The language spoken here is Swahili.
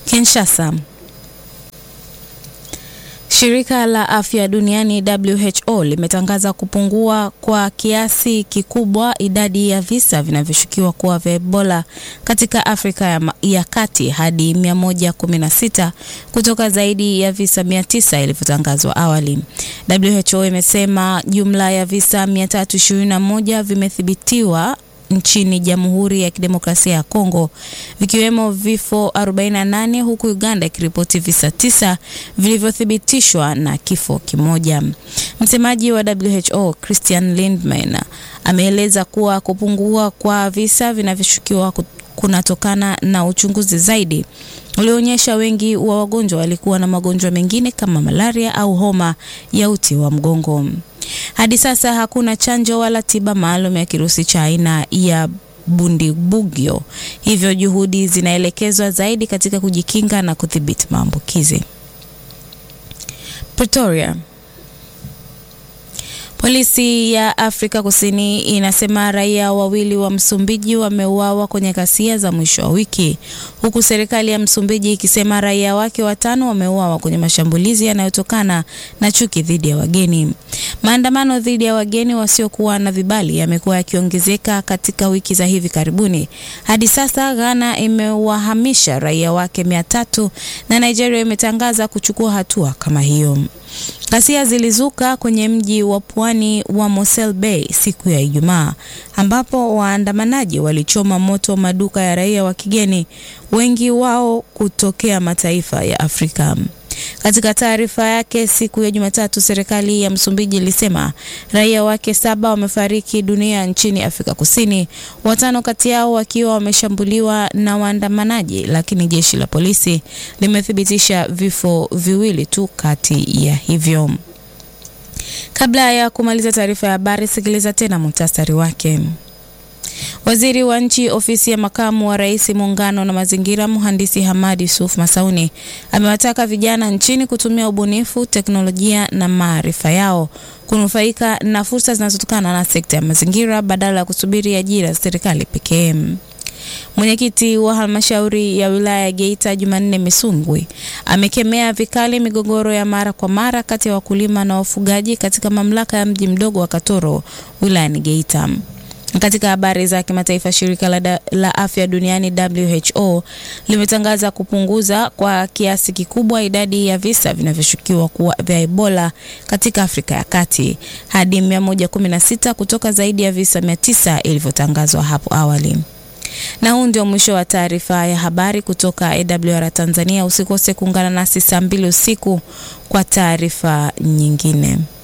Kinshasa. Shirika la Afya Duniani WHO limetangaza kupungua kwa kiasi kikubwa idadi ya visa vinavyoshukiwa kuwa vya Ebola katika Afrika ya, ya Kati hadi 116 kutoka zaidi ya visa 900 ilivyotangazwa awali. WHO imesema jumla ya visa 321 vimethibitiwa nchini Jamhuri ya Kidemokrasia ya Kongo vikiwemo vifo 48 huku Uganda ikiripoti visa tisa vilivyothibitishwa na kifo kimoja. Msemaji wa WHO Christian Lindmeier ameeleza kuwa kupungua kwa visa vinavyoshukiwa kunatokana na uchunguzi zaidi ulioonyesha wengi wa wagonjwa walikuwa na magonjwa mengine kama malaria au homa ya uti wa mgongo. Hadi sasa hakuna chanjo wala tiba maalum ya kirusi cha aina ya Bundibugyo, hivyo juhudi zinaelekezwa zaidi katika kujikinga na kudhibiti maambukizi. Pretoria. Polisi ya Afrika Kusini inasema raia wawili wa Msumbiji wameuawa kwenye ghasia za mwisho wa wiki, huku serikali ya Msumbiji ikisema raia wake watano wameuawa kwenye mashambulizi yanayotokana na chuki dhidi ya wageni. Maandamano dhidi ya wageni wasiokuwa na vibali yamekuwa yakiongezeka katika wiki za hivi karibuni. Hadi sasa Ghana imewahamisha raia wake mia tatu na Nigeria imetangaza kuchukua hatua kama hiyo. Ghasia zilizuka kwenye mji wa pwani wa Mosel Bay siku ya Ijumaa ambapo waandamanaji walichoma moto maduka ya raia wa kigeni, wengi wao kutokea mataifa ya Afrika. Katika taarifa yake siku ya Jumatatu, serikali ya Msumbiji ilisema raia wake saba wamefariki dunia nchini Afrika Kusini, watano kati yao wakiwa wameshambuliwa na waandamanaji, lakini jeshi la polisi limethibitisha vifo viwili tu kati ya hivyo. Kabla ya kumaliza taarifa ya habari, sikiliza tena muhtasari wake. Waziri wa nchi ofisi ya makamu wa rais muungano na mazingira, mhandisi Hamad Yusuf Masauni amewataka vijana nchini kutumia ubunifu, teknolojia na maarifa yao kunufaika na fursa zinazotokana na sekta ya mazingira badala ya kusubiri ajira za serikali pekee. Mwenyekiti wa halmashauri ya wilaya ya Geita Jumanne Misungwi amekemea vikali migogoro ya mara kwa mara kati ya wakulima na wafugaji katika mamlaka ya mji mdogo wa Katoro wilayani Geita. Katika habari za kimataifa, shirika la, la afya duniani WHO limetangaza kupunguza kwa kiasi kikubwa idadi ya visa vinavyoshukiwa kuwa vya Ebola katika Afrika ya Kati hadi 116 kutoka zaidi ya visa 900 ilivyotangazwa hapo awali. Na huu ndio mwisho wa taarifa ya habari kutoka AWR Tanzania. Usikose kuungana nasi saa mbili usiku kwa taarifa nyingine.